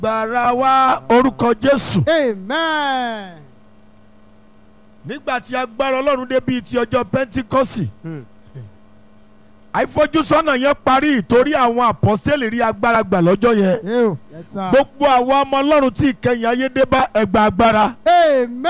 gbàrà wa orúkọ jésù. Amen. nígbà tí agbára ọlọ́run dé bíi ti ọjọ́ pẹ́ńtíkọ́sì Hmm. àìfojúsọ́nà yẹn parí torí àwọn àpọ́sẹ́lì rí agbára gbà lọ́jọ́ yẹn Ew. Yes, sir. gbogbo àwọn ọmọ ọlọ́run tí ìkẹyìn ayé dé bá ẹgbà agbára Amen.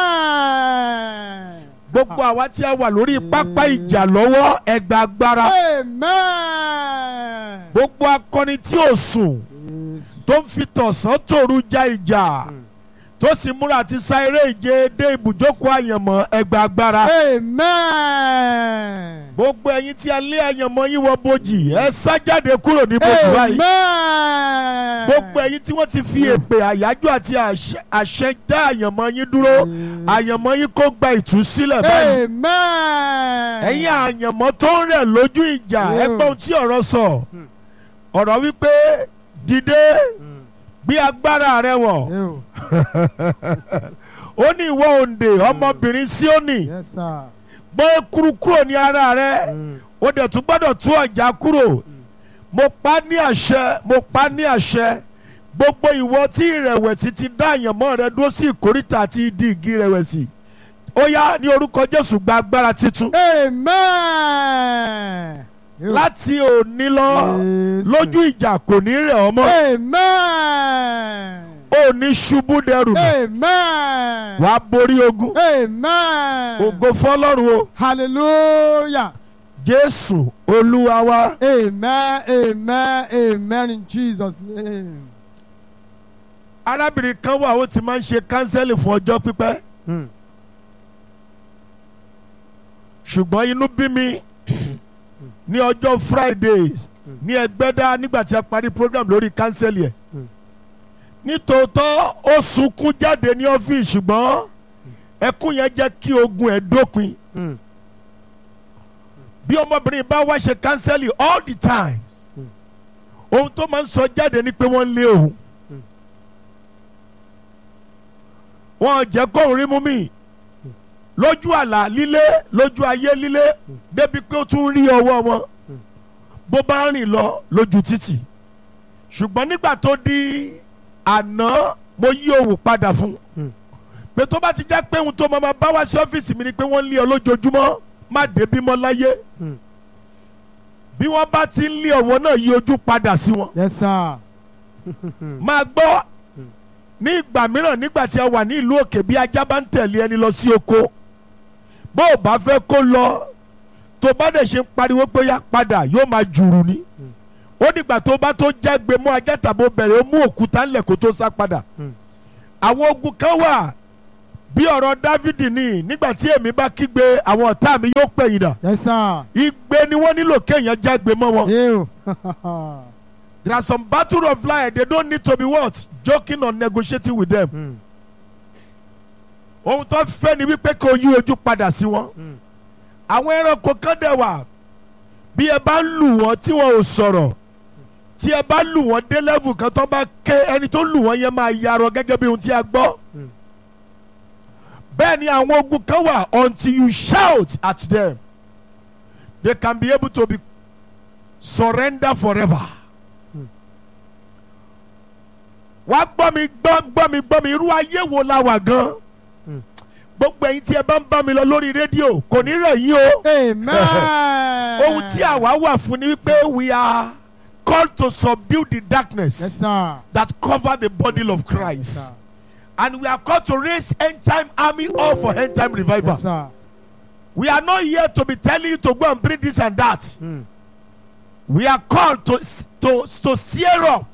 gbogbo àwa tí a wà lórí pápá ìjà lọ́wọ́ ẹgbà agbára Amen. gbogbo akọni tí ò sùn Yes. tó ń fi tọ̀sán tòru ja ìjà Hmm. tó sì múra àti sá eré ìje dé ibùjókòó àyànmọ́ ẹgbà agbára Amen. gbogbo ẹ̀yin tí a lé àyànmọ́ yín wọ bojì ẹ sá jáde kúrò ní bojì báyìí Amen. gbogbo ẹ̀yin tí wọ́n ti fi èpè àyájọ́ àti àṣẹ- àṣẹ dá àyànmọ́ yín dúró àyànmọ́ yín kó gba ìtúsílẹ̀ báyìí Amen. ẹ̀yin àyànmọ́ tó ń rẹ̀ lójú ìjà Yeah. ẹgbẹ́ ohun tí ọ̀rọ̀ sọ Hmm. ọ̀rọ̀ wípé dìde Hmm. gbé agbára rẹ wọ̀ Ew. ó ní ìwọ òǹdè ọmọbìnrin Síónì Yes, sir. gbọ́ ekuru kúrò ní ara rẹ Hmm. ó dẹ̀ tún gbọ́dọ̀ tú ọ̀já kúrò mo pa ní àṣẹ mo pa ní àṣẹ gbogbo ìwọ tí ìrẹ̀wẹ̀sì ti dá àyànmọ́ rẹ dúró sí ìkórìtà àti ìdí igi ìrẹ̀wẹ̀sì ó yá ní orúkọ Jésù gba agbára titun Amen. Ew. láti òní lọ Yes. lójú ìjà kò ní rẹ̀ ọ́ mọ́ Amen. ó ní ṣubú dẹrù mọ́ Amen. wàá borí ogun Amen. ògo fọlọ́run o Hallelujah. Jésù Olúwa wa Amen. Amen. Amen. In Jesus' name. arábìnrin kan wà ó ti máa ń ṣe kánsẹ́lì fún ọjọ́ pípẹ́ Hmm. ṣùgbọ́n inú bí mi ní ọjọ́ Fridays ní Ẹgbẹ́dá nígbà tí a parí program lórí kánsẹ́lì ẹ̀ Mm. nítòótọ́ ó sunkún jáde ní ọ́fíìsì ṣùgbọ́n ẹkún yẹn jẹ́ kí ogun ẹ̀ dópin Hmm. bí ọmọbìnrin bá wá ṣe kánsẹ́lì all the times Mm. ohun tó máa ń sọ jáde ni pé wọ́n ń lé òun Mm. wọ́n jẹ́ kóun rí mú mi lójú àlá lílé lójú ayé lílé débi pé ó tún rí ọwọ́ wọn Mm. bó bá rìn lọ lójú títì ṣùgbọ́n nígbà tó di àná mo yí òun padà fún un Mm. pé tó bá ti jẹ́ pé ohun tó máa bá wá sí ọ́fíìsì mi ni pé wọ́n ń lé ọ lójoojúmọ́ má débí mọ́ láyé Hmm. bí wọ́n bá ti ń lé ọ̀wọ́ náà yí ojú padà sí wọn. Yes, sir. máa gbọ́ Hmm. ní ìgbà mìíràn nígbà tí a wà ní ìlú òkè bí ajá bá ń tẹ̀lé ẹni lọ sí oko bó o bá fẹ́ kó lọ tó bá dẹ̀ ṣe ń pariwo pé yá padà yóò máa jùrù ni Hmm. ó dìgbà tó bá tó jágbe mọ́ ajá tàbó bẹ̀rẹ̀ ó mú òkúta ńlẹ̀ kó tó sá padà Hmm. àwọn ogun kan wà bí ọ̀rọ̀ Dávidi ní nígbà tí èmi bá kígbe àwọn ọ̀tá mi yóò pẹ̀yìn dà Yes, sir. igbe ni wọ́n nílò kéèyàn jágbe mọ́ wọn. Ew. There are some battle of life they don't need to be what joking or negotiating with them. Hmm. ohun tó fẹ́ ni wípé kò yí ojú padà sí wọn. Hmm. àwọn ẹranko kan dẹ̀ wà bí ẹ bá lù wọ́n tí wọn ò sọ̀rọ̀ tí ẹ bá lù wọ́n dé level kan tó bá ké ẹni tó lù wọ́n yẹn máa yarọ gẹ́gẹ́ bí ohun tí a gbọ́. Hmm. bẹ́ẹ̀ ni àwọn ogun kan wà until you shout at them they can be able to be surrender forever. Hmm. wá gbọ́ mi gbọ́ gbọ́ mi gbọ́ mi irú ayé wo la wà gan Hmm. gbogbo ẹ̀yin tí ẹ bá ń bá mi lọ lórí rédíò kò ní rẹ̀ yín o Amen. ohun tí àwa wà fún ni wípé we are called to subdue the darkness Yes, sir. that cover the body of Yes, Christ sir. and we are called to raise end time army all for end time revival Yes, sir. we are not here to be telling you to go and bring this and that Hmm. we are called to to to sear up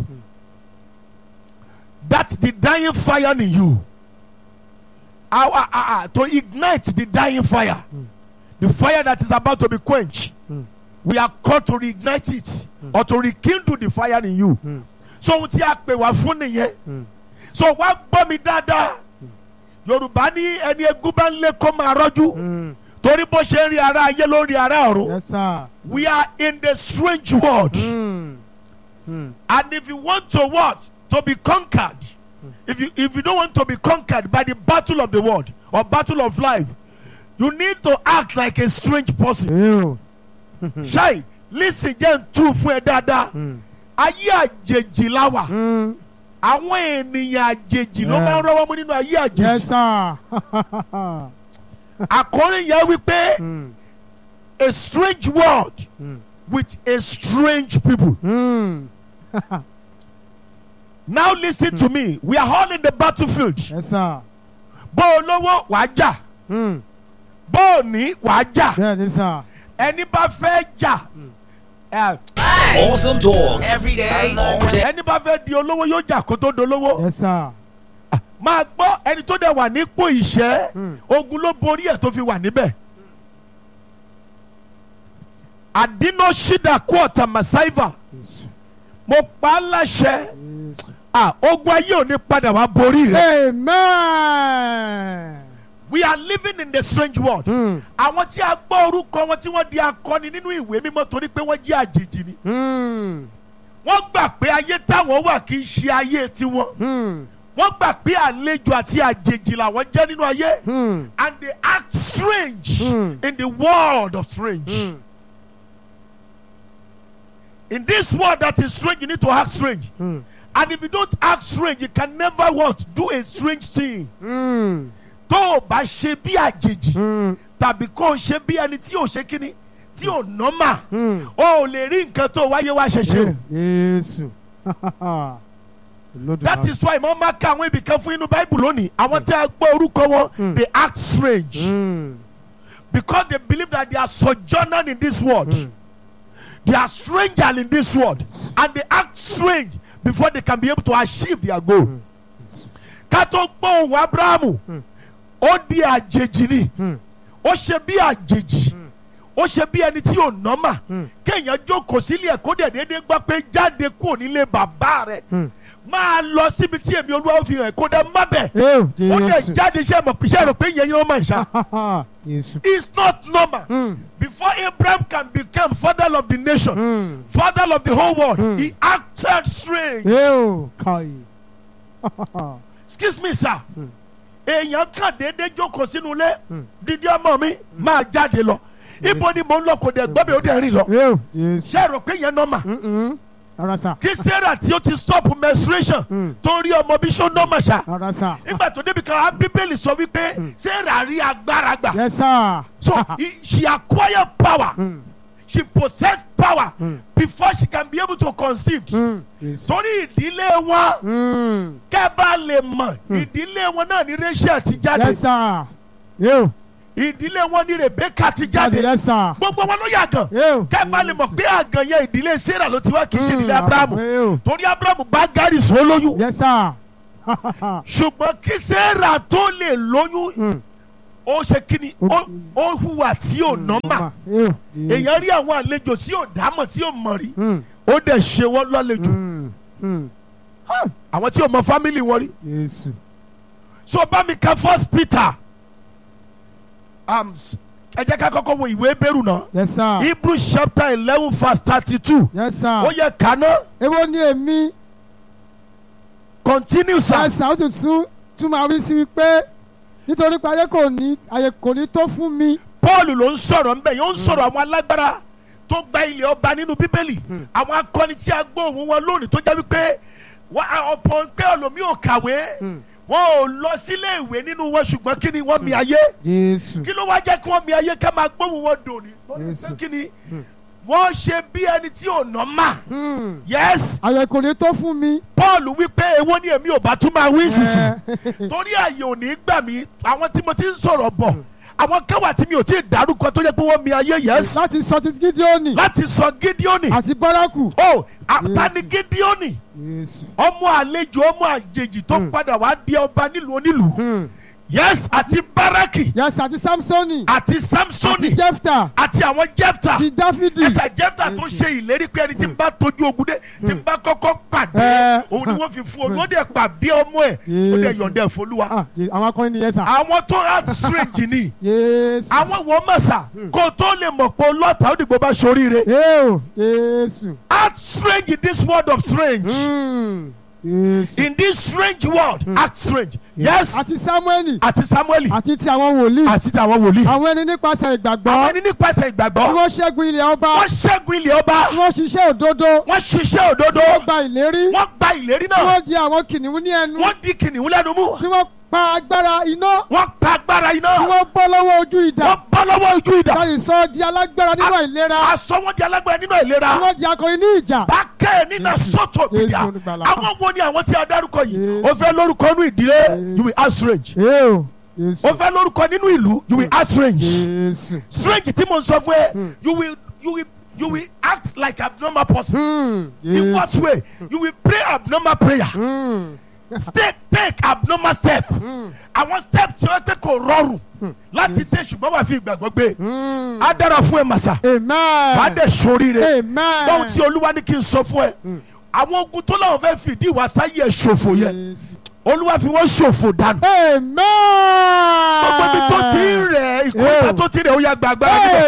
that the dying fire in you our, uh, uh, to ignite the dying fire the fire that is about to be quenched Hmm. we are called to reignite it or to rekindle the fire in you Hmm. so ohun tí a pè wá fún nìyẹn Hmm. so wá gbọ́ mi dáadáa yorùbá ní ẹni egún bá ń lé kó máa rọ́jú Hmm. torí bó ṣe ń rí ara ayé ló ń rí ara ọ̀run Yes, sir. we are in the strange world. Hmm. Hmm. And if you want to what? To be conquered. If you if you don't want to be conquered by the battle of the world or battle of life, you need to act like a strange person. Ew. Ṣáì lísì jẹ́ ń tú fún ẹ dáadáa. Hmm. Ayé àjèjì la wà. Hmm. àwọn ènìyàn àjèjì ló Yeah. máa ń rọ́wọ́ mú nínú ayé àjèjì Yes, sir. àkórí yẹn wípé Mm. a strange world Mm. with a strange people. Mm. now listen to me we are all in the battlefield Yes, sir. bó o lówó wàá jà Mm. bó o ní wàá jà Bẹ́ẹ̀ ni sir. ẹni bá fẹ́ jà ẹ, Awesome talk every day, all day. ẹni bá fẹ́ di olówó yóò jà kó tó dolówó Yes, sir. máa gbọ́ ẹni tó dẹ̀ wà nípò ìṣẹ́ Mm. ogun ló borí ẹ̀ tó fi wà níbẹ̀. àdínà ṣídà kú ọ̀tà màsáìvà Yes. mo pa á láṣẹ Yes. à, ogun ayé ò ní padà wá borí rẹ̀. Amen. we are living in the strange world. Mm. àwọn tí a gbọ́ orúkọ wọn tí wọ́n di akọni nínú ìwé mímọ́ torí pé wọ́n jẹ́ àjèjì ni. Mm. wọ́n gbà pé ayé táwọn wà kì í ṣe ayé tiwọn. Mm. wọ́n gbà pé àlejò àti àjèjì làwọn jẹ́ nínú ayé. Mm. and they act strange Mm. in the world of strange. Mm. In this world that is strange, you need to act strange. Mm. And if you don't act strange, you can never what do a strange thing. Mm. Tó o bá ṣe bí àjèjì Mm. tàbí kó o ṣe bí ẹni tí ò ṣe kíní tí ò nọ́mà Mm. o ò lè rí nǹkan tó wáyé wá ṣe ṣe o. Jésù. That is why mo máa ka àwọn ibì kan fún inú Bible lónìí. Àwọn tí a gbọ́ orúkọ wọn Mm. they act strange Mm. because they believe that they are sojourner in this world. Mm. They are stranger in this world and they act strange before they can be able to achieve their goal. Ká tó gbọ́ ohùn Abrahamu, Mm. ó di àjèjì ni, Mm. ó ṣe bí àjèjì, ó ṣe bí ẹni tí ò nọ́mà. Mm. Kéèyàn jókòó sílé ẹ̀kọ́ dẹ̀ déédéé gbọ́ pé jáde kúrò nílé bàbá rẹ̀. Mm. Máa lọ síbi tí èmi olúwa fi hàn kó dẹ̀ má bẹ̀. Ew, Ó dẹ̀ Jésù. jáde iṣẹ́ mọ̀ iṣẹ́ rò pé ìyẹn yẹn ó máa ń ṣá. Jésù. It's not normal. Mm. Before Abraham can become father of the nation, Mm. father of the whole world. Mm. He acted strange. Ew, Kai. Excuse me, sir. Mm. Èèyàn kàn déédéé jókòó sínú ilé. Mm. Dídí ọmọ mi máa jáde lọ. Ibo ni mò ń lọ kò dẹ̀ gbọ́ mi ó dẹ̀ rìn lọ. Ew, Jésù. Ṣé ẹ rò pé yẹn nọ́mà? Mm-mm. Ara sà. Kí Sarah tí ó ti stop menstruation Mm. tó rí ọmọ bí ṣó nọ́mà ṣá. Ara sà. Nígbà tó débi kan, á Bíbélì sọ wípé Sarah rí agbára gbà. Yes, sir. So he, she acquired power. Mm. She possessed power Mm. before she can be able to conceive. Mm. Jésù. Torí ìdílé wọn. Mm. kẹ́ bá lè mọ̀ ìdílé wọn náà ní Rachel ti jáde Yes, sir. Ew. ìdílé wọn ní Rebecca ti Jáde. jáde Yes, sir. gbogbo wọn ló yàgàn Ew. kẹ́ bá lè mọ̀ pé àgàn yẹn ìdílé Sarah ló ti wá kì í ṣe Mm. ìdílé Abrahamu Ew. torí Abrahamu bá Gárì sọ lóyún Yes, sir. ṣùgbọ́n kí Sarah tó lè lóyún Mm. ó ṣe kíni Ó- ó- ó hùwà tí ò nọ́mà Ew. Jésù. èèyàn rí àwọn àlejò tí ò dámọ̀ tí ò mọ̀ rí Mm. ó dẹ̀ ṣe wọ́n lálejò Mm. Mm. àwọn tí ò mọ fámìlì wọn rí Jésù. so bá mi ka first Peter um, ẹ jẹ́ ká kọ́kọ́ wo ìwé bẹ́rù náà. Yes, sir. Hebrews chapter eleven verse thirty-two. Yes, sir. Ó yẹ kàná Èwo ni èmi? continue sir. Yes, sir. Ó sì tún tún máa wí sí wípé nítorí pé ayé kò ní ayé kò ní tó fún mi. Paul ló ń sọ̀rọ̀ ńbẹ̀ yóò ń sọ̀rọ̀ àwọn alágbára tó gba ilẹ̀ ọba nínú Bíbélì. Àwọn akọni tí a gbọ́ ohùn wọn lónìí tó jẹ́ wípé wọ́n á ọ̀pọ̀ pé ọlọ́mí ò kàwé. Wọ́n ò lọ sílé ìwé nínú wọn ṣùgbọ́n kí ni wọ́n mi ayé? Jésù. Kí ló wá jẹ́ kí wọ́n mi ayé ká máa gbóhùn wọn dòní? Jésù. Kí ni? Wọ́n ṣe bí ẹni tí ò nọ́ mà. Mm. Yes. Ayé kò ní tó fún mi. Paul wípé èwo ni èmi ò bá tún máa wí sísìn. Eh. torí àyè ò ní gbà mí àwọn tí mo ti ń sọ̀rọ̀ bọ̀ àwọn kẹwàá tí mi ò tí ì dárúkọ tó yẹ pé wọ́n mi ayé yẹs Láti sọ ti Gídíọ́nì láti sọ Gídíọ́nì àti Bárákù. ó àtàní Gídíọ́nì Jésù. ọmọ àlejò ọmọ àjèjì tó padà wá di ọba nílùú onílùú Mm. yẹs àti Báràkì Yes, àti Sámsónì. àti Àti Samsoni Jẹ́fítà. àti àwọn Jẹ́fta Àti Dáfídì. ẹsẹ̀ Jẹ́fta tó ṣe ìlérí pé ẹni tí ń bá tójú ogun dé tí ń bá kọ́kọ́ pàdé Eh. òun ni wọ́n fi fún ọ ní ó dẹ̀ pàdé ọmọ ẹ̀ ó dẹ̀ Jésù. yọ̀ǹda ẹ̀ fọlúwa Ah, Je- àwọn akọni nìyẹn sà. àwọn tó act strange ni. Jésù. àwọn wo mọ̀sà kó tó lè mọ̀ pé lọ́tà ó dìgbò bá soríire. Eo. Jésù. act strange in this world of strange. Mm. Jésù. in this strange world act strange yes àti Sámúẹ́lì àti samuel àti ti àwọn wòlíì àti àwọn wòlíì àwọn ẹni nípasẹ̀ ìgbàgbọ́ àwọn ẹni nípasẹ̀ tí ìgbàgbọ́ wọ́n ṣẹ́gun ilẹ̀ ọba wọ́n ṣẹ́gun ilé ọba tí wọ́n ṣiṣẹ́ òdodo wọ́n ṣiṣẹ́ òdodo wọ́n gba ìlérí wọ́n gba ìlérí tí náà wọ́n di àwọn kìnìún ní ẹnu wọ́n di kìnìún lẹ́nu mú tí wọ́n pa agbára iná wọ́n pa agbára iná tí wọ́n bọ́ lọ́wọ́ ojú ìdà wọ́n bọ́ lọ́wọ́ ojú ìdá láyé sọ di alágbára nínú àìlera aṣọ wọn di alágbára nínú ìlera tí wọ́n di akọrin ní ìjà bákẹ́ nínú sọ́tò gbìyà Jésù olùgbàlà. àwọn wo ni àwọn tí a dárúkọ yìí Jésù. o fẹ́ lórúkọ nínú ìdílé you will act strange Eo, Jésù o fẹ́ lórúkọ nínú ìlú you will act strange Jésù. strange tí mo ń sọ fún ẹ you will you will you will act like abnormal person Hmm, in what Jésù. way you will pray abnormal prayer Hmm, take take abnormal step àwọn step tí wọ́n pẹ́ kò rọrùn láti tẹ̀ ṣùgbọ́n wà fi ìgbàgbọ́ gbé hmm. á dára fún ẹ màsà wàá Amen. dẹ̀ sóríire Amen. báwo tí olúwa ní kí n sọ fún ẹ àwọn ogun tó láwọn fẹ́ fìdí ìwà sáyé ẹ ṣòfò yẹ Jésù. olúwa fi wọ́n ṣòfò dànù Amen. gbogbo ibi tó ti ń rẹ̀ ìkọ́ta Yeah. tó ti rẹ̀ ó yà gbàgbá níbẹ̀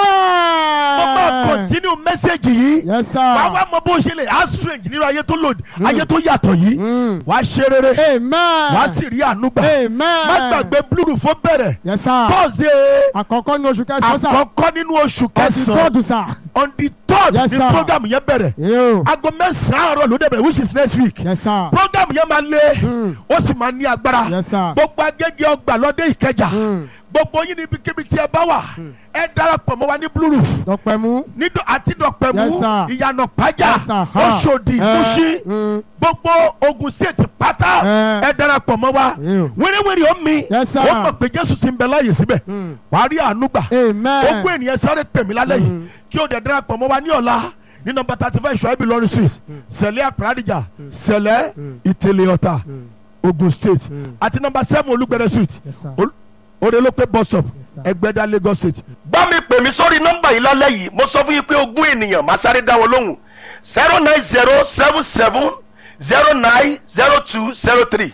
Amen. mo máa continue message yìí Yes, sir. wàá wá mọ bó ṣe lè á strange nínú ayé tó lòdì ayé tó yàtọ̀ yìí Mm. wàá ṣe rere Amen. wàá sì rí àánú gbà Amen. má gbàgbé blúrù fún bẹ̀rẹ̀ Yes, sir. thursday Àkọ́kọ́ ní oṣù kẹsàn-án sà. àkọ́kọ́ nínú oṣù Ọ̀sìn kẹsàn-án tọ́ọ̀dù sà. on the third Yes, ni sir. program yẹn bẹ̀rẹ̀ Yóò. aago mẹ́sàn-án àárọ̀ ló dẹ̀bẹ̀ which is next week Yes, sir. program yẹn máa lé Mm. ó sì máa ní agbára Yes, sir. gbogbo agége ọgbà lọ́dẹ ìkẹjà Mm. gbogbo yín níbi kíbi tí ẹ bá wà ẹ darapọ̀ mọ́ wa ní blue roof Dọ̀pẹ̀ mú. ní dọ- àti dọ̀pẹ̀mú Yes, sir. ìyànà pàjá Yes, sir. Ha. oṣòdì Eh, muṣí mm. gbogbo ogun state pátá Eh. ẹ darapọ̀ mọ́ wa Ew. wéréwéré ó mi Yes, sir. ó mọ̀ pé jésù ti ń bẹ láàyè síbẹ̀ Mm. wàá rí àánú gbà Amen. ogún ènìyàn sáré pè mí lálẹ́ yìí kí o dẹ̀ darapọ̀ mọ́ wa ní ọ̀la ní nọmba thirty five ṣọ́ẹ́bì lọ́rùn street sẹ̀lẹ̀ àpàràdìjà sẹ̀lẹ̀ ìtẹ̀lẹ̀ ọ̀tà ogun state àti nọmba seven olúgbẹ̀rẹ̀ street Yes, sir. Ol- orelope bus stop sir. ẹgbẹ́dá lagos state. bá mi pè mí sórí nọmba yìí lálẹ́ yìí mo sọ fún yín pé ogún ènìyàn máa sáré dá wọn lóhùn zero nine zero seven seven zero nine zero two zero three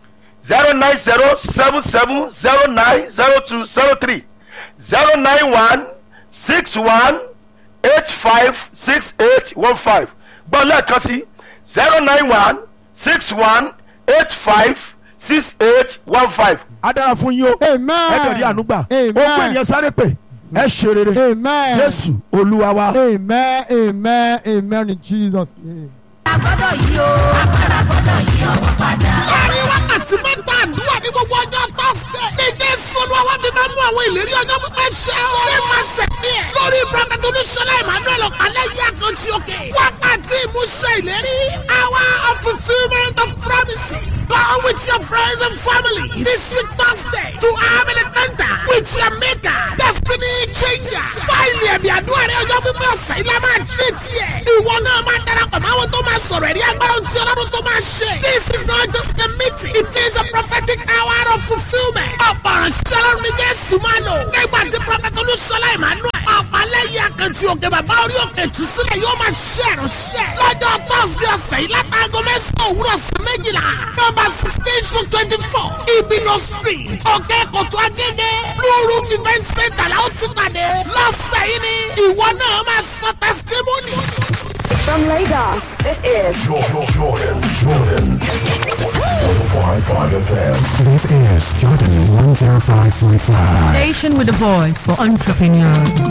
zero nine zero seven seven zero nine zero two zero three zero nine one six one eight five six eight one five gbọ́ lẹ́ẹ̀kan sí zero nine one six one eight five six eight one five. a dára fún yín o Amen. ẹ dẹ̀ rí àánú gbà Amen. ó pè ní ẹ sáré pè ẹ ṣe rere Amen. jésù olúwa wa. Amen. Amen. Amen in Jesus' name. agbọ́dọ̀ yí o agbára gbọ́dọ̀ yí ọwọ́ padà. láàrin wákàtí mẹ́ta àdúrà ní gbogbo ọjọ́ tọ́sídẹ̀. ní jésù olúwa fi máa mú àwọn ìlérí ọjọ́ pípẹ́ ṣẹ o. ní máa sẹ̀mí ẹ̀. lórí prọfẹ̀tì olúṣọlá emmanuel ọ̀pálẹ̀ yí àkàntì òkè. wákàtí ìmúṣẹ ìlérí. hour of fulfilment of promises. Go with your friends and family this week Thursday to have an encounter with your maker. Destiny changer. Fáìlì ẹ̀mí àdúrà rẹ̀ ọjọ́ pípẹ́ ọ̀sẹ̀ ilé máa tírè tiẹ̀. Ìwọ náà máa darapọ̀ mọ́ àwọn tó máa sọ̀rọ̀ ẹ̀rí agbára tí ọlọ́run tó máa ṣe. This is not just a meeting. It is a prophetic hour of fulfilment. Ọ̀pọ̀ ìránṣẹ́ ọlọ́run ní Jésù máa lò. Nígbà tí Prọfẹ̀tì Olúṣọlá Emmanuel. Ọ̀pálẹ́yìn àkàntì òkè bàbá orí òkè tù sílẹ̀ yóò máa ṣe ìránṣẹ́. Lọ́jọ́ Thursday ọ̀sẹ̀ yìí látàgọ́ mẹ́sàn-án òwúrọ̀ sí méjìlá. Nọ́mbà sixteen to twenty-four. Ibino street. Òkè Kòtò Agége. Blue Roof event center la ó ti pàdé. Lọ́sẹ̀ yìí ni ìwọ náà máa sọ testimony. From Lagos, this is Jordan, Jordan, Jordan. 105.5 FM. This is Jordan 105.5. Station with a voice for entrepreneurs.